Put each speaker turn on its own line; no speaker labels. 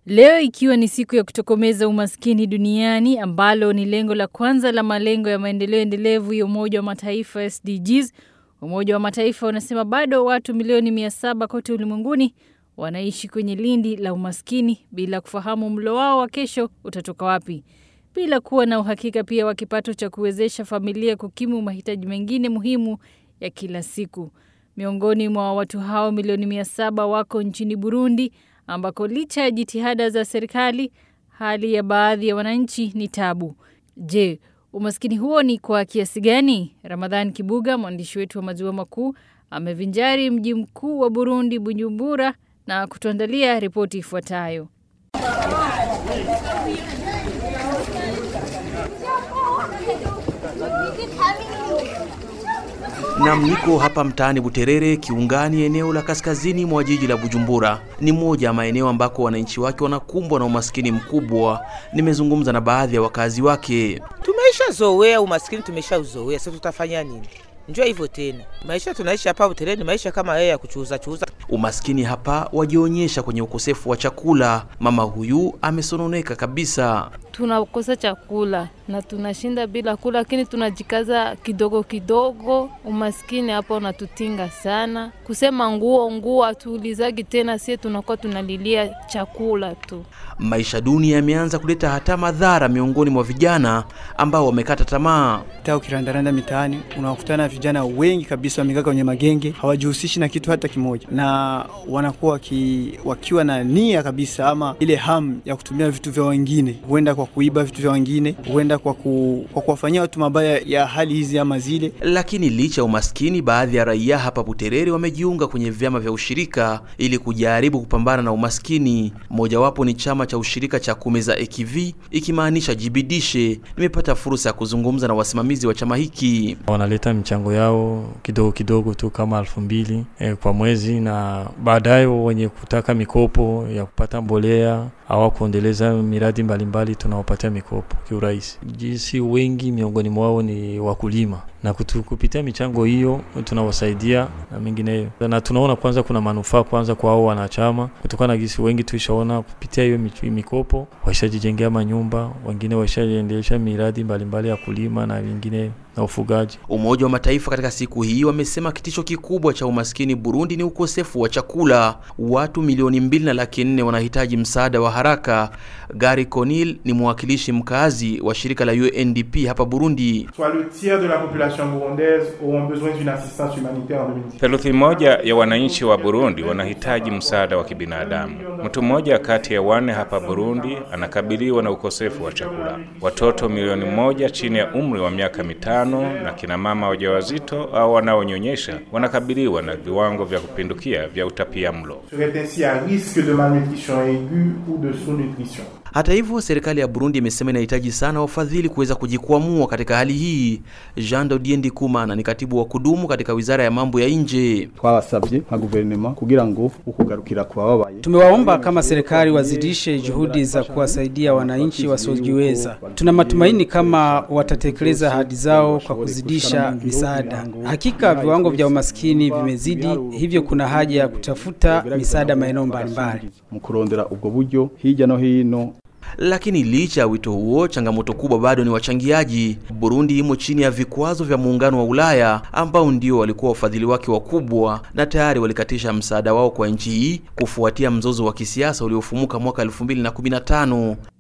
Leo ikiwa ni siku ya kutokomeza umaskini duniani ambalo ni lengo la kwanza la malengo ya maendeleo endelevu ya Umoja wa Mataifa SDGs. Umoja wa Mataifa unasema bado watu milioni mia saba kote ulimwenguni wanaishi kwenye lindi la umaskini bila kufahamu mlo wao wa kesho utatoka wapi, bila kuwa na uhakika pia wa kipato cha kuwezesha familia kukimu mahitaji mengine muhimu ya kila siku. Miongoni mwa watu hao milioni mia saba wako nchini Burundi ambako licha ya jitihada za serikali hali ya baadhi ya wananchi ni tabu. Je, umaskini huo ni kwa kiasi gani? Ramadhan Kibuga, mwandishi wetu wa maziwa makuu, amevinjari mji mkuu wa Burundi, Bujumbura, na kutuandalia ripoti ifuatayo.
Nam, niko hapa mtaani Buterere, kiungani, eneo la kaskazini mwa jiji la Bujumbura. Ni moja ya maeneo ambako wananchi wake wanakumbwa na umaskini mkubwa. Nimezungumza na baadhi ya wakazi wake.
Tumeshazoea umaskini, tumeshauzoea. Sasa tutafanya nini? Njoo hivyo tena, maisha tunaishi hapa Buterere ni maisha kama yeye ya kuchuuza chuuza.
Umaskini hapa wajionyesha kwenye ukosefu wa chakula. Mama huyu amesononeka kabisa.
Tunakosa chakula na tunashinda bila kula, lakini tunajikaza kidogo kidogo. Umaskini hapo unatutinga sana. Kusema nguo nguo hatuulizagi tena, sie tunakuwa tunalilia chakula tu.
Maisha duni yameanza kuleta hata madhara miongoni mwa vijana ambao wamekata tamaa.
Hata ukirandaranda mitaani unakutana vijana wengi kabisa wamekaa kwenye magenge, hawajihusishi na kitu hata kimoja, na wanakuwa waki, wakiwa na nia kabisa ama ile hamu ya kutumia vitu vya wengine, huenda kwa kuiba vitu vya wengine, huenda kwa, ku, kwa kuwafanyia watu mabaya ya hali hizi ama zile.
Lakini licha ya umaskini, baadhi ya raia hapa Buterere wamejiunga kwenye vyama vya ushirika ili kujaribu kupambana na umaskini. Mojawapo ni chama cha ushirika cha Kumeza Ekivi, ikimaanisha jibidishe. Nimepata fursa ya kuzungumza na wasimamizi wa chama hiki.
Wanaleta michango yao kidogo kidogo tu kama elfu mbili eh, kwa mwezi, na baadaye wenye kutaka mikopo ya kupata mbolea au kuendeleza miradi mbalimbali tunawapatia mikopo kiurahisi. Jinsi wengi miongoni mwao ni wakulima na kutu, kupitia michango hiyo tunawasaidia na mengineyo, na tunaona kwanza kuna manufaa kwanza kwa hao wanachama, kutokana na gisi wengi tuishaona kupitia hiyo mikopo waishajijengea manyumba, wengine waishaendelesha miradi mbalimbali ya kulima na vingine na ufugaji.
Umoja wa Mataifa katika siku hii wamesema kitisho kikubwa cha umaskini Burundi ni ukosefu wa chakula. Watu milioni mbili na laki nne wanahitaji msaada wa haraka. Gary Conil ni mwakilishi mkazi wa shirika la UNDP hapa Burundi.
Theluthi moja ya wananchi wa Burundi wanahitaji msaada wa kibinadamu. Mtu mmoja kati ya wanne hapa Burundi anakabiliwa na ukosefu wa chakula. Watoto milioni moja chini ya umri wa miaka mitano na kina mama wajawazito au wanaonyonyesha wanakabiliwa na viwango vya kupindukia vya utapia mlo.
Hata hivyo, serikali ya Burundi imesema inahitaji sana wafadhili kuweza kujikwamua katika hali hii. Jean Dodiendi Kumana ni katibu wa kudumu katika wizara ya mambo ya nje.
twabasabye nka guverinoma kugira ngo ukugarukira kwa babaye
Tumewaomba kama serikali wazidishe juhudi za kuwasaidia wananchi wasiojiweza. Tuna matumaini kama watatekeleza ahadi zao kwa kuzidisha misaada. Hakika viwango vya umaskini vimezidi, hivyo kuna haja ya kutafuta misaada maeneo mbalimbali.
mu kurondera ubwo buryo hirya no hino
Lakini licha ya wito huo, changamoto kubwa bado ni wachangiaji. Burundi imo chini ya vikwazo vya muungano wa Ulaya ambao ndio walikuwa wafadhili wake wakubwa na tayari walikatisha msaada wao kwa nchi hii kufuatia mzozo wa kisiasa uliofumuka mwaka 2015.